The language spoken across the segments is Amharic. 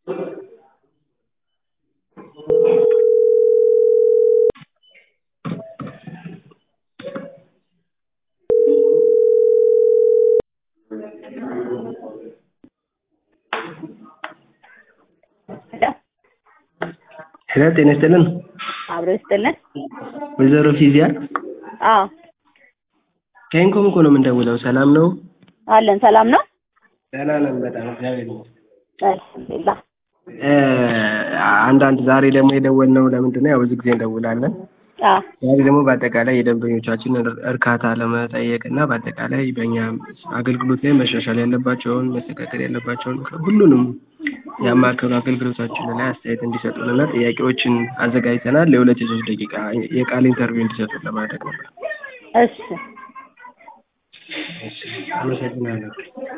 ሄሎ ጤና ይስጥልን። አብሮ ይስጥልን። ወይዘሮ ፊዚያ አዎ ከኢንኮም እኮ ነው የምንደውለው። ሰላም ነው? አለን። ሰላም ነው? ደህና ነን በጣም እግዚአብሔር ይመስገን። አልሐምዱሊላህ። እ አንዳንድ ዛሬ ደግሞ የደወልነው ለምንድን ነው? ያው ብዙ ጊዜ እንደውላለን። አዎ ዛሬ ደግሞ በአጠቃላይ የደንበኞቻችንን እርካታ ለመጠየቅ እና በአጠቃላይ በእኛ አገልግሎት ላይ መሻሻል ያለባቸውን መስተካከል ያለባቸውን ሁሉንም ያማከሉ አገልግሎታችን ላይ አስተያየት እንዲሰጡን እና ጥያቄዎችን አዘጋጅተናል። ለሁለት የሶስት ደቂቃ የቃል ኢንተርቪው እንዲሰጡን ለማድረግ ነበር። እሺ እሺ፣ አመሰግናለሁ።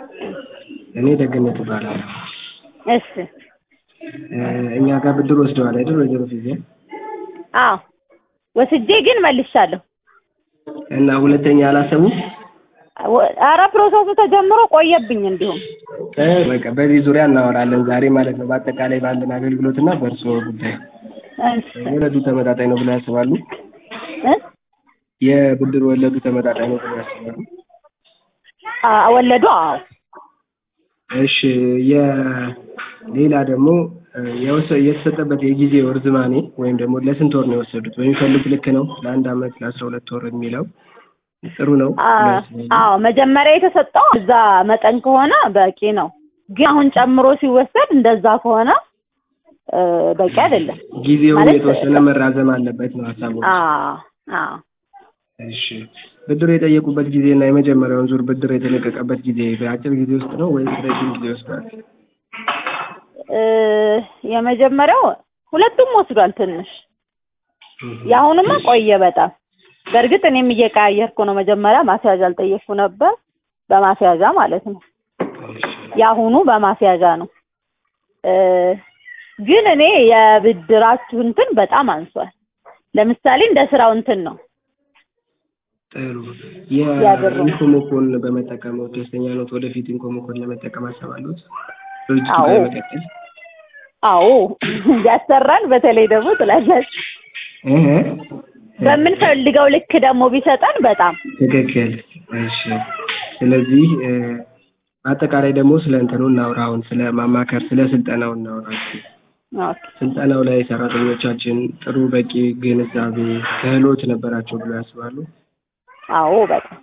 እኔ ደግነት እባላለሁ። እሺ እ እኛ ጋር ብድር ወስደዋል አይደል ወይዘሮ ፊዚያ? አዎ ወስጄ ግን መልሻለሁ። እና ሁለተኛ አላሰቡም? ወ- ኧረ ፕሮሰሱ ተጀምሮ ቆየብኝ። እንዲሁም እ በቃ በዚህ ዙሪያ እናወራለን ዛሬ ማለት ነው። በአጠቃላይ ባለን አገልግሎት እና በእርስዎ ጉዳይ እሺ ወለዱ ተመጣጣኝ ነው ብለው ያስባሉ? እ የብድር ወለዱ ተመጣጣኝ ነው ብለው ያስባሉ? አ- ወለዱ አዎ እሺ የሌላ ደግሞ እ የወሰ- የተሰጠበት የጊዜ ርዝማኔ ወይም ደግሞ ለስንት ወር ነው የወሰዱት? በሚፈልጉት ልክ ነው? ለአንድ አመት ለአስራ ሁለት ወር የሚለው ጥሩ ነው አ- ብለው ያስባሉ? አዎ መጀመሪያ የተሰጠው እዛ መጠን ከሆነ በቂ ነው። ግን አሁን ጨምሮ ሲወሰድ እንደዛ ከሆነ እ በቂ አይደለም። ጊዜው ማለት- የተወሰነ መራዘም አለበት ነው ሀሳቡ። አዎ አዎ እሺ ብድር የጠየቁበት ጊዜ እና የመጀመሪያውን ዙር ብድር የተለቀቀበት ጊዜ በአጭር ጊዜ ውስጥ ነው ወይስ ረጅም ጊዜ ወስዷል? እ የመጀመሪያው ሁለቱም ወስዷል ትንሽ የአሁንማ ቆየ በጣም በእርግጥ እኔም እየቀያየርኩ ነው መጀመሪያ ማስያዣ አልጠየቅኩ ነበር በማስያዣ ማለት ነው የአሁኑ በማስያዣ ነው እ ግን እኔ የብድራችሁ እንትን በጣም አንሷል ለምሳሌ እንደ ስራው እንትን ነው ጥሩ ያብሩ። የኢንኮሞኮን በመጠቀመው ደስተኛ ኖት? ወደፊት ኢንኮሞኮን ለመጠቀም አሰባሉት? ድርጅቱ አዎ። ጋር መቀጠል? አዎ ያሰራል በተለይ ደግሞ ትላላችሁ እህ በምንፈልገው ልክ ደግሞ ቢሰጠን በጣም ትክክል። እሺ ስለዚህ እ አጠቃላይ ደግሞ ስለ እንትኑ እናውራ። አሁን ስለ ማማከር ስለ ስልጠናው እናውራ። እስኪ ኦኬ ስልጠናው ላይ ሰራተኞቻችን ጥሩ በቂ ግንዛቤ ክህሎት ነበራቸው ብሎ ያስባሉ? አዎ በጣም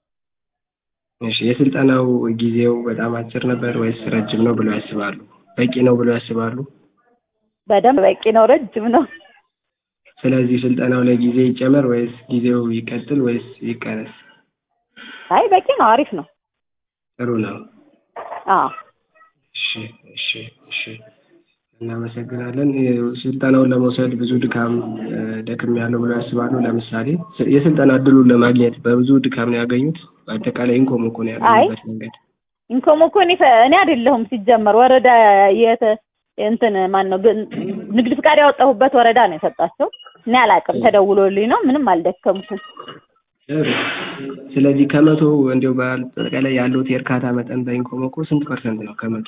እሺ የስልጠናው ጊዜው በጣም አጭር ነበር ወይስ ረጅም ነው ብሎ ያስባሉ? በቂ ነው ብሎ ያስባሉ? በደንብ በቂ ነው ረጅም ነው ስለዚህ ስልጠናው ላይ ጊዜ ይጨመር ወይስ ጊዜው ይቀጥል ወይስ ይቀነስ? አይ በቂ ነው አሪፍ ነው ጥሩ ነው። አዎ እሺ እሺ እሺ እናመሰግናለን። እ ስልጠናውን ለመውሰድ ብዙ ድካም እ ደክም ያለው ብለው ያስባሉ? ለምሳሌ ስ- የስልጠና እድሉን ለማግኘት በብዙ ድካም ነው ያገኙት? በአጠቃላይ ኢንኮሞኮ ነው ያገኙበት መንገድ? ኢንኮሞኮ እኔ ፈ- እኔ አይደለሁም ሲጀመር ወረዳ የተ እንትን ማን ነው ግን ንግድ ፍቃድ ያወጣሁበት ወረዳ ነው የሰጣቸው እኔ አላውቅም ተደውሎልኝ ነው ምንም አልደከምኩም ጥሩ። ስለዚህ ከመቶ እንዲያው በአጠቃላይ ያለውት የእርካታ መጠን በኢንኮሞኮ ስንት ፐርሰንት ነው ከመቶ?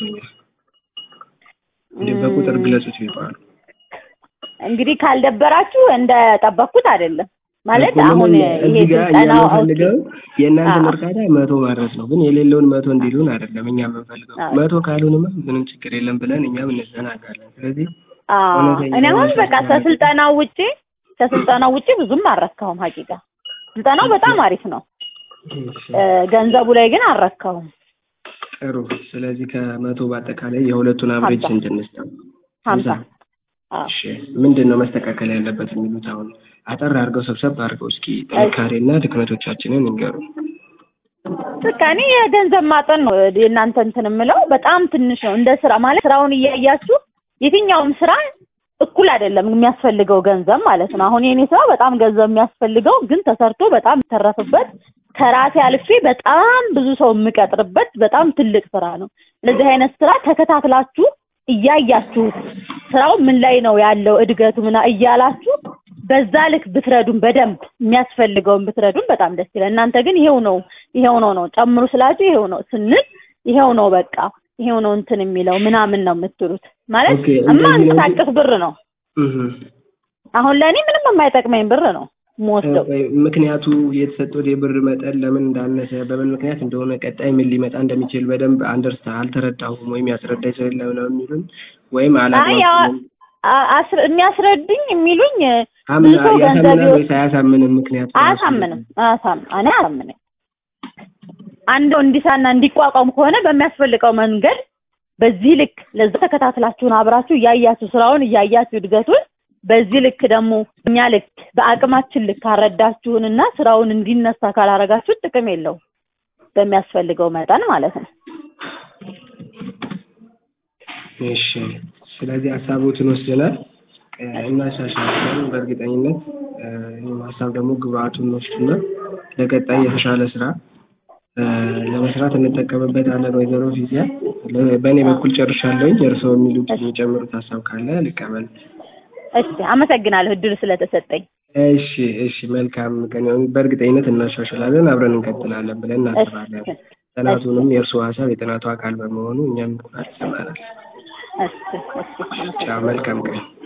እንዲያው በቁጥር ግለጹት ቢባሉ። እንግዲህ ካልደበራችሁ እንደ ጠበቅኩት አይደለም ማለት እኮ አሁን ምንም ይሄ እዚህ ጋር እኛ ስልጠናው የምንፈልገው የእናንተን አዎ። እርካታ መቶ ማድረስ ነው። ግን የሌለውን መቶ እንዲሉን አይደለም እኛ የምንፈልገው። አዎ። መቶ ካልሆንማ ምንም ችግር የለም ብለን እኛም እንዘናጋለን። ስለዚህ አዎ እውነተኛ እኔ አሁን የሆነ በቃ ስልጠና ከስልጠናው ውጪ ከስልጠናው ውጪ ብዙም አልረካሁም ሀቂቃ ስልጠናው በጣም አሪፍ ነው እ ገንዘቡ ላይ ግን አልረካሁም ጥሩ። ስለዚህ ከመቶ በአጠቃላይ የሁለቱን አብሬጅ ሀምሳ። ስንት እንስጠው? ሀምሳ አዎ እሺ ምንድን ነው መስተካከል ያለበት የሚሉት አሁን አጠር አድርገው ሰብሰብ አድርገው እስኪ ጥንካሬና ድክመቶቻችንን እንገሩ። በቃ እኔ የገንዘብ ማጠን ነው የእናንተ እንትን የምለው በጣም ትንሽ ነው እንደ ስራ ማለት ስራውን እያያችሁ የትኛውም ስራ እኩል አይደለም የሚያስፈልገው ገንዘብ ማለት ነው አሁን የኔ ስራ በጣም ገንዘብ የሚያስፈልገው ግን ተሰርቶ በጣም የሚተረፍበት ከራሴ አልፌ በጣም ብዙ ሰው የምቀጥርበት በጣም ትልቅ ስራ ነው እንደዚህ አይነት ስራ ተከታትላችሁ እያያችሁት ስራው ምን ላይ ነው ያለው እድገቱ ምና እያላችሁ በዛ ልክ ብትረዱን በደንብ የሚያስፈልገውን ብትረዱን በጣም ደስ ይላል። እናንተ ግን ይሄው ነው ይሄው ነው ነው ጨምሩ ስላችሁ ይሄው ነው ስንል ይሄው ነው በቃ ይሄው ነው እንትን የሚለው ምናምን ነው የምትሉት ማለት ኦኬ፣ እንደዚህ ነው እንጂ- የማንቀሳቀስ ብር ነው። እህ አሁን ለእኔ ምንም የማይጠቅመኝ ብር ነው የምወስደው። ኦኬ፣ ምክንያቱ የተሰጠው የብር መጠን ለምን እንዳነሰ በምን ምክንያት እንደሆነ ቀጣይ ምን ሊመጣ እንደሚችል በደንብ አንደርስታ አልተረዳሁም ወይም ያስረዳኝ ሰው የለም ነው የሚሉን ወይም አይ ያው አላግባብም አ- አስረ- የሚያስረዱኝ የሚሉኝ አምና ብዙ ሰው ገንዘብ ያሳምናል ይወስድ ወይስ አያሳምንም? ምክንያቱ ራሱ አያሳምንም አያሳም እኔ አያሳምንም። አንዱ እንዲሳና እንዲቋቋም ከሆነ በሚያስፈልገው መንገድ በዚህ ልክ ለዛ ተከታትላችሁን አብራችሁ እያያችሁ ስራውን እያያችሁ እድገቱን በዚህ ልክ ደግሞ እኛ ልክ በአቅማችን ልክ ካረዳችሁንና ስራውን እንዲነሳ ካላረጋችሁት ጥቅም የለውም። በሚያስፈልገው መጠን ማለት ነው። እሺ ስለዚህ ሀሳቦትን ወስደናል እ፣ እናሻሽላለን በእርግጠኝነት እ፣ ይህን ሀሳብ ደግሞ ግብአቱን ወስድና ለቀጣይ የተሻለ ስራ እ፣ ለመስራት እንጠቀምበታለን። ወይዘሮ ፊዚያ ለ- በእኔ በኩል ጨርሻለሁኝ። እርስዎ የሚሉት የሚጨምሩት ሀሳብ ካለ ልቀበል። እሺ አመሰግናለሁ እድሉ ስለተሰጠኝ። እሺ እሺ፣ መልካም ቀን ይሁን። በእርግጠኝነት እናሻሽላለን፣ አብረን እንቀጥላለን ብለን እናስባለን። እሺ ጥናቱንም የእርስዎ ሀሳብ የጥናቱ አካል በመሆኑ እኛም ኩራት ይሰማናል። እሺ እሺ አመሰግናለሁ። ቻው፣ መልካም ቀን